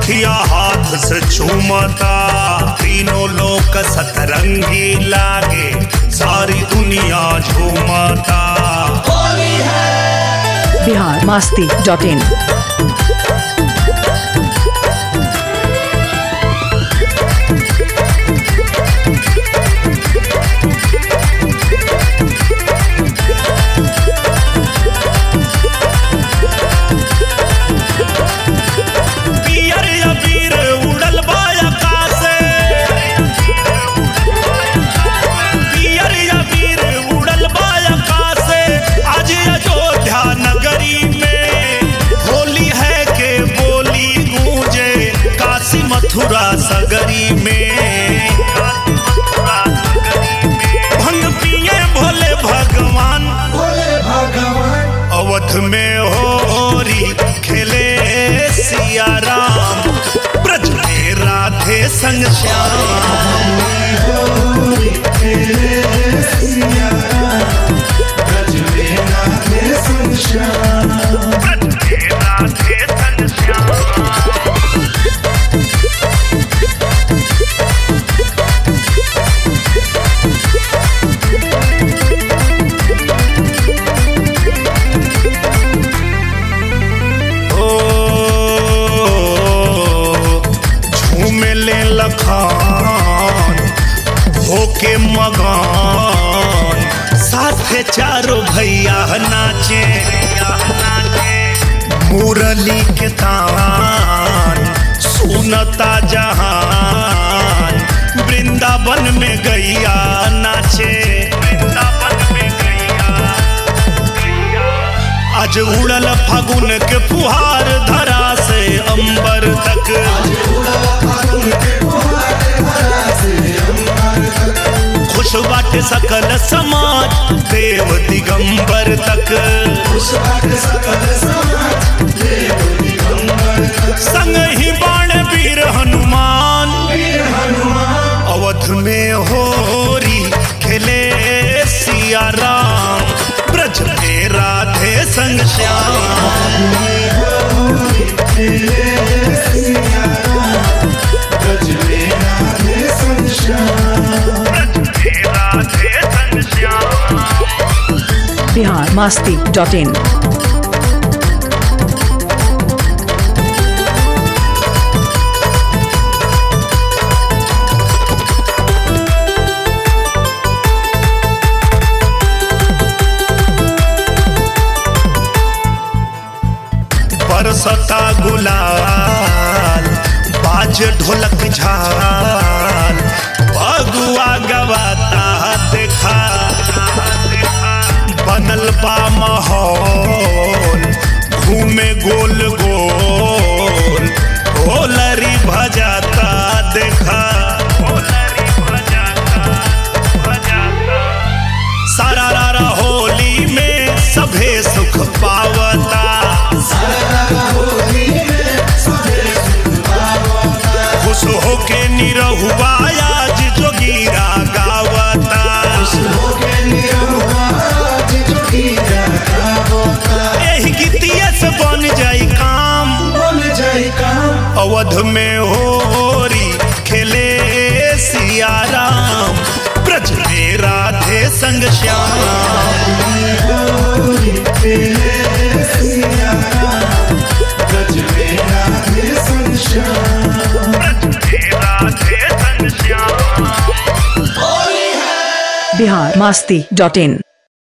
अखिया हाथ से चूमता तीनों लोक सतरंगी लागे सारी दुनिया झूमता बिहार मास्ती डॉट इन पियर अबीर उड़ल बा आकाशे पियर अबीर उड़ल बा आकाशे आज अयोध्या नगरी में होली है के बोली गूंजे काशी मथुरा सगरी में भंग पिए भोले भगवान अवध में होरी खेले सिया राम ब्रज में राधे संग श्याम ब्रज में राधे संग श्याम ओ झूमे ले लखान होके मगान साथे चारों भैया नाचे मुरली के तान सुनता जहान वृंदावन में गैया नाचे वृंदावन में गैया आज उड़ल फागुन के फुहार धरा से अंबर तक खुश बाटे सकल समाज देव दिगंबर तक संग ही बाण वीर हनुमान अवध में होरी खेले सिया राम ब्रज में राधे संग श्याम ब्रज में राधे संग श्याम बिहार मास्ती डॉट इन बरसता गुलाल बाज ढोलक झाल बगुआ गवाता देखा बनल बा माहौल घूमे गोल गोल होलरी भजाता देखा होलरी भजाता भजाता सारा रारा होली में सभे सुख पावता खुश होके निरहुआ आज जोगीरा गावता एही गीतिया से बन जाई काम अवध में होरी खेले सिया राम ब्रज में राधे संग श्याम ब्रज में राधे संग श्याम बिहार मास्ती डॉट इन